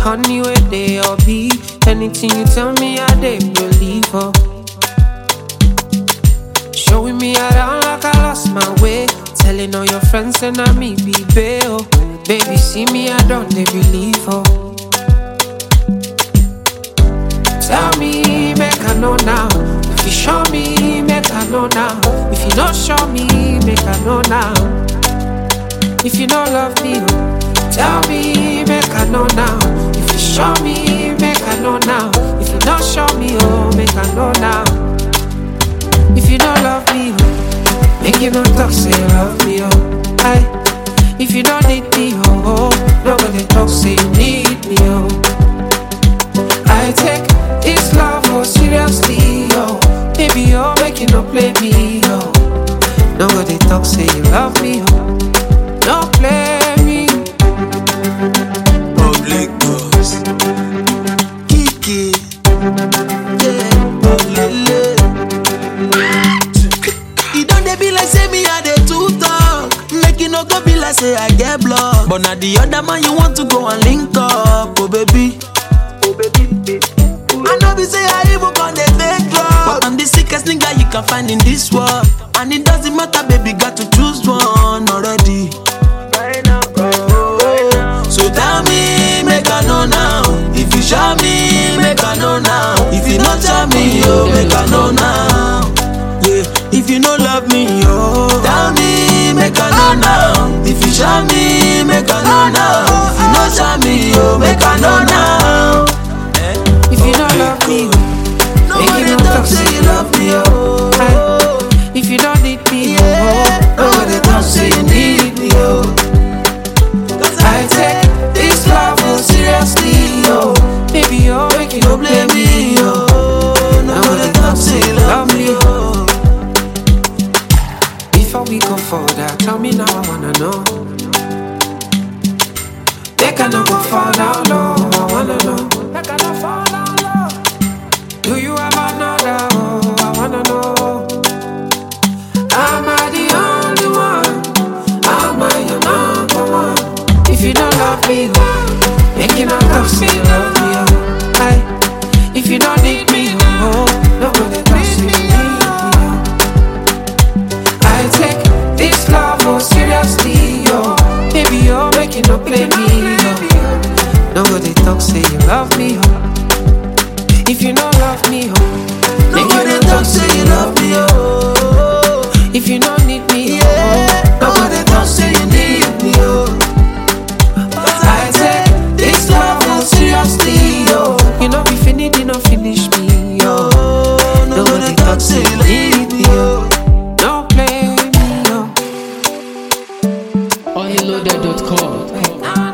honey where they all be. Anything you tell me, I they believe. Oh. Showing me around like I lost my way. Telling all your friends and I me be bail. Baby, see me, I don't they believe. Oh. Tell me, make I know now. If you show me, make I know now. If you don't show me, make I know now. If you don't love me, oh, tell me, make I know now. If you show me, make I know now. If you don't show me, oh, make I know now. If you don't love me, oh, make you not talk, say you love me, oh. Aye. If you don't need me, oh, oh, nobody talk, say you need me, oh. I take this love oh seriously, oh. Baby, oh, make you not play me, oh. Nobody talk, say you love me, oh. Don't play me. Public boss. Kiki. Yeah, Olele. E don dey be like say me I dey too talk. Make e no go be like say I get block. But na the other man you want to go and link up, oh baby. I know be say I even con dey fake drug. But I'm the sickest nigga you can find in this world. And it doesn't matter, baby, got to choose one already. So tell me, make I know now. If you show me, make I know now. If you not tell me, oh, make I know now. Yeah, if you no love me, oh, tell me, make I know now. If you show me, make I know now. If you not show me, oh, make I know now. If you don't love me, oh, make Nobody you not talk talk, say say you love me, oh. Aye. If you don't need me, Yeah, oh, nobody talk say you need me, oh. Cause I take this love oh seriously, oh. Baby, oh, make you no no play blame me, me, oh. oh. Nobody talk say you love me, oh. Before we go further, tell me now I wanna know. They cannot go fall down low, I wanna know. They cannot fall down low. Do you have another? Oh, I wanna know. Am I the only one? Am I your number one? If you don't love me, oh, make you not talk, say you love me, oh. Aye. If you don't need me, oh, nobody talk, say you need me, oh. I take this love oh seriously, yo. Baby, you're making no play me, yo. Nobody talk, say you love me, yo. If you don't love me, yo, make you Nobody no talk say you love me, oh. If you don't need me, Yeah, yo, nobody talk say you need me, oh. I take this love oh seriously, yo. You know, if you need, you know, finish me, yo. Oh, nobody talk say you need me, oh. Don't play me, yo. Unloaded.com. Ah,